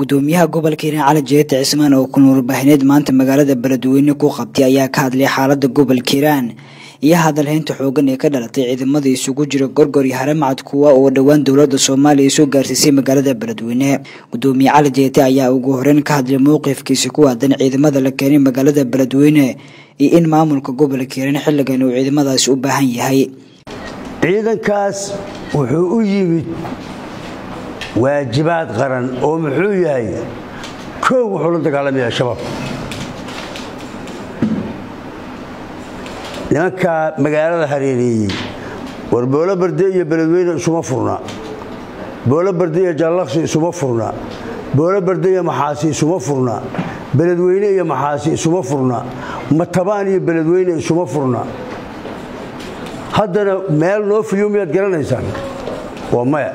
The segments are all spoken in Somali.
gudoomiyaha gobolka hiiraan cali jeete cismaan oo kun warbaahineed maanta magaalada beledweyne ku qabtay ayaa ka hadlay xaalada gobolka hiiraan iyo hadalhaynta xoogan ee ka dhalatay ciidamada isugu jira gorgor iyo haramcad kuwa oo dhowaan dowlada soomaaliya soo gaarsiisay magaalada beledweyne gudoomiye cali jeete ayaa ugu horeyn ka hadlay mowqifkiisa ku aadan ciidamada la keenay magaalada beledweyne iyo in maamulka gobolka hiiraan xilligan uu ciidamadaasi u baahan yahay ciidankaas wuxuu u yimid waajibaad qaran oo muxuu yahay koow wuxuu la dagaalamaya shabaab nimankaa magaalada hareereeyey war boolo barde iyo beledweyne isuma furna boolo barde iyo jallaqsi isuma furna boolo barde iyo maxaasi isuma furna beledweyne iyo maxaasi isuma furna matabaan iyo beledweyne isuma furna haddana meel noo fiyo miyaad garanaysaan waa maya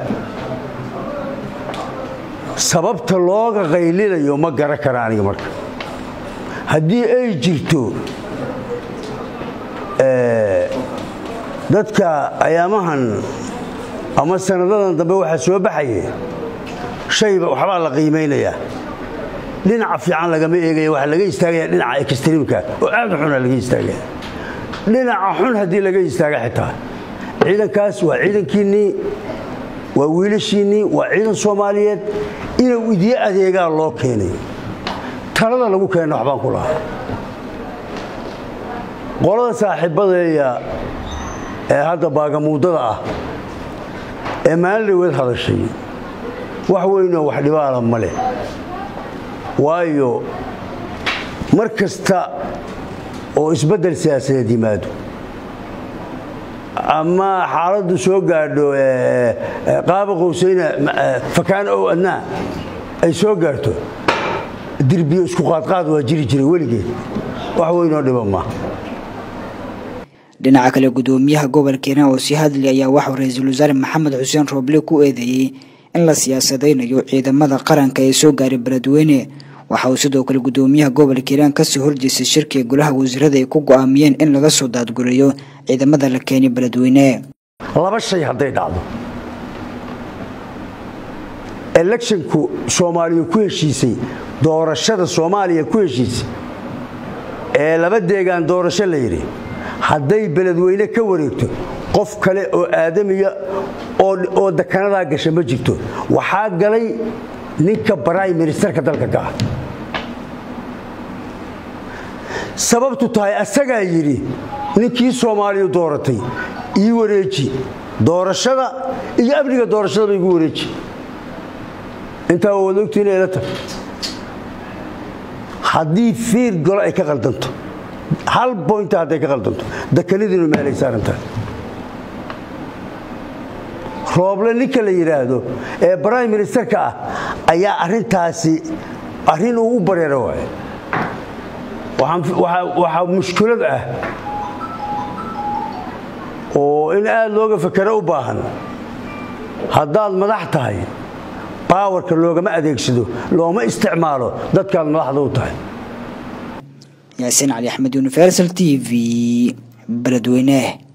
sababta looga qaylinayo ma garan kara aniga marka haddii ay jirto dadka ayaamahan ama sanadadan dambe waxaa soo baxaye shayba waxbaa la qiimaynayaa dhinaca fiican lagama eegaya waxaa laga istaagaya dhinaca ekstreamka oo aad u xuna laga istaagaya dhinaca xun haddii laga istaaga xitaa ciidankaas waa ciidankiinnii waa wiilashiinnii waa ciidan soomaaliyeed inuu idiin adeegaa loo keenay talada lagu keenna waxbaan ku lahaa qolada saaxiibadeeya ee hadda baagamuudada ah ee maalin dhaweed hadashay wax weynoo wax dhibaala ma leh waayo mar kasta oo isbeddel siyaasadeed yimaado ama xaaladdu soo gaadho qaaba qowsayna fakaan ow adnaa ay soo gaarto dirbiyo isku qaadqaad waa jiri jiray weligeed wax weynoo dhiba maaha dhinaca kale gudoomiyaha gobolka hiiraan oo sii hadlay ayaa waxuu ra-iisul wasaare maxamed xuseen rooble ku eedeeyey in la siyaasadaynayo ciidamada qaranka ee soo gaaray beledweyne waxa uu sidoo kale gudoomiyaha gobolka hiiraan kasoo horjeestay shirkiga golaha wasiirada ay ku go'aamiyeen in laga soo daadgureeyo ciidamada la keenay beledweyne laba shay hadday dhacdo electionku soomaaliya ku heshiisay doorashada soomaaliya ku heshiisay ee laba deegaan doorasho la yidhi hadday beledweyne ka wareegto qof kale oo aadamiya oo dakanadaa gasha ma jirto waxaa galay ninka baraym ministerka dalka ka ah sababtu tahay asagaa yidhi ninkii soomaaliya dooratay ii wareeji doorashada iyo amniga doorashadaba igu wareeji intaa waa wada ogtiina ila tag haddii fiir golo ay ka qaldanto hal boynta hadday ka qaldanto dakanadiinu meelay saarantahay rooble ninka la yidhaahdo ee brime ministerka ah ayaa arintaasi arrin uu u bareero waay waxaa mushkilad ah oo in aad looga fakero u baahan haddaad madax tahay baawarka loogama adeegsado looma isticmaalo dadkaad madaxda u tahay yaasiin cali axmed universal t v beledweyne